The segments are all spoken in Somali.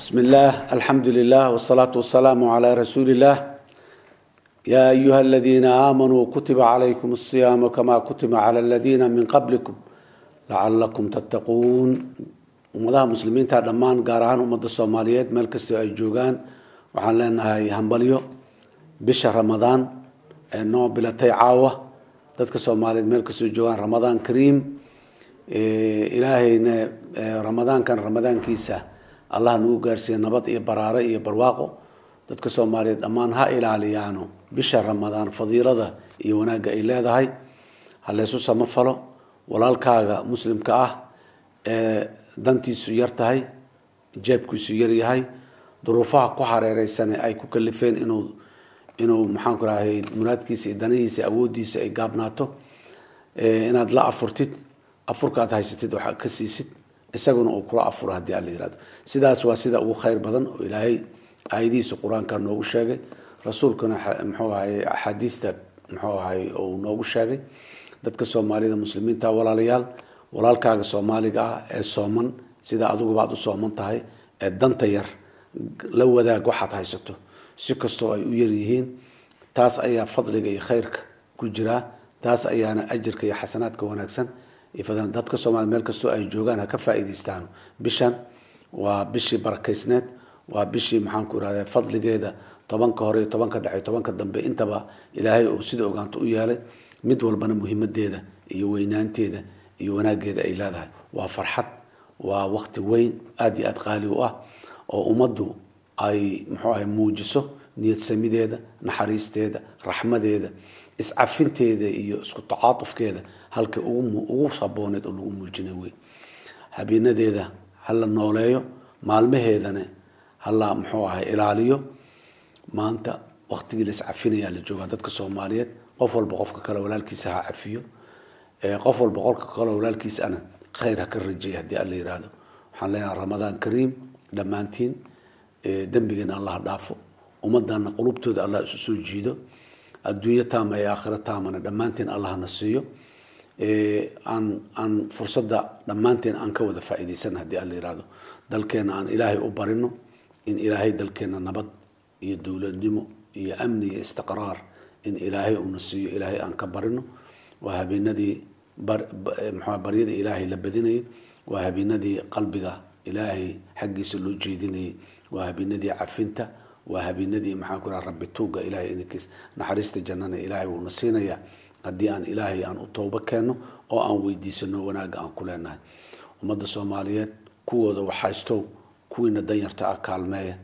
بسم الله الحمد لله والصلاة والسلام على رسول الله يا أيها الذين آمنوا كتب عليكم الصيام كما كتب على الذين من قبلكم لعلكم تتقون ummadaha muslimiinta dhammaan gaar ahaan ummadda soomaaliyeed meel kastoo ay joogaan waxaan leenahay hambalyo bisha ramadaan ee noo bilatay caawa dadka soomaaliyeed meel kastoo joogaan ramadaan kariim ilaahayna ramadaankan ramadaankiisa allah nagu gaarsiiya nabad iyo baraare iyo barwaaqo dadka soomaaliyeed dhammaan ha ilaaliyaano bisha ramadaan fadiilada iyo wanaagga ay leedahay ha laysu samafalo walaalkaaga muslimka ah ee dantiisu yar tahay jeebkiisu yar yahay duruufaha ku hareereysane ay ku kalifeen inuu inuu maxaan ku rahay muraadkiisa iyo danihiisa awoodiisa ay gaabnaato inaad la afurtid afurka aad haysatid waxaa ka siisid isaguna uu kula afuro haddii ala yihahdo sidaas waa sida ugu khayr badan oo ilaahay aayadihiisa qur-aanka noogu sheegay rasuulkuna muxuu ahay axaadiista muxuu ahay uu noogu sheegay dadka soomaalida muslimiinta walaalayaal walaalkaaga soomaaliga ah ee sooman sida adiguba aad u sooman tahay ee danta yar la wadaag waxaad haysato si kastoo ay u yaryihiin taas ayaa fadliga iyo khayrka ku jiraa taas ayaana ajirka iyo xasanaadka wanaagsan dadka soomaliya meel kastoo ay joogaan ha ka faa'iidaystaan bishan waa bishii barakaysneed waa bishii maxaanku irahda fadligeeda tobanka hore iyo tobanka dhexe tobanka dambe intaba ilaahay uu sida ogaanto u yeelay mid walbana muhiimadeeda iyo weynaanteeda iyo wanaageeda ay leedahay waa farxad waa wakti weyn aada iyo aada qaali u ah oo ummaddu ay muxuu ahay muujiso niyad samideeda naxariisteeda raxmadeeda iscafinteeda iyo isku tacaatufkeeda halka ugu sabooneed oo lagu muujinay wey habeenadeeda hala nooleeyo maalmaheedana hala muxuu ahay ilaaliyo maanta waktigii la iscafinayaa la joogaa dadka soomaaliyeed qof walba qofka kale walaalkiisa ha cafiyo qof walba qolka kale walaalkiisana khayr ha ka rajeeya haddii alla yihahdo waxaan leenahay ramadaan kariim dhammaantiin dembigeena allah dhaafo ummadana qulubtooda allah isu soo jiido adduunyo taama ee aakhiro taamana dhammaanteen allahna siiyo aan aan fursadda dhammaanteen aan ka wada faa'iidaysan haddii alla yihahdo dalkeena aan ilaahay u barino in ilaahay dalkeena nabad iyo dowladnimo iyo amni iyo istiqraar in ilaahay uuna siiyo ilaahay aan ka barino waa habeenadii mxua baryada ilaahay la badinayay waa habeenadii qalbiga ilaahay xaggiisa loo jeedinayay waa habeenadii cafinta waa habeenadii maxaan ku raha rabbi tuuga ilahay inankiis naxariista jannana ilaahay wuuna siinayaa haddii aan ilaahay aan u toobo keenno oo aan weydiisano wanaagga aan ku leenahay ummadda soomaaliyeed kuwooda waxhaystow kuwiina danyarta ah kaalmeeya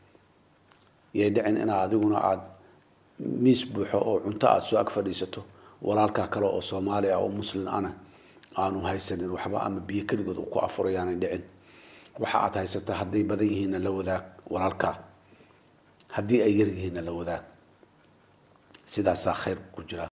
yay dhicin inaad adiguna aada miis buuxo oo cunto aada soo ag fadhiisato walaalkaa kale oo soomaali ah oo muslin ana aanu haysanin waxba ama biyo keligood ku afurayaanay dhicin waxa aad haysata hadday badan yihiinna la wadaag walaalkaa haddii ay yar yihiinna la wadaag sidaasaa khayr ku jira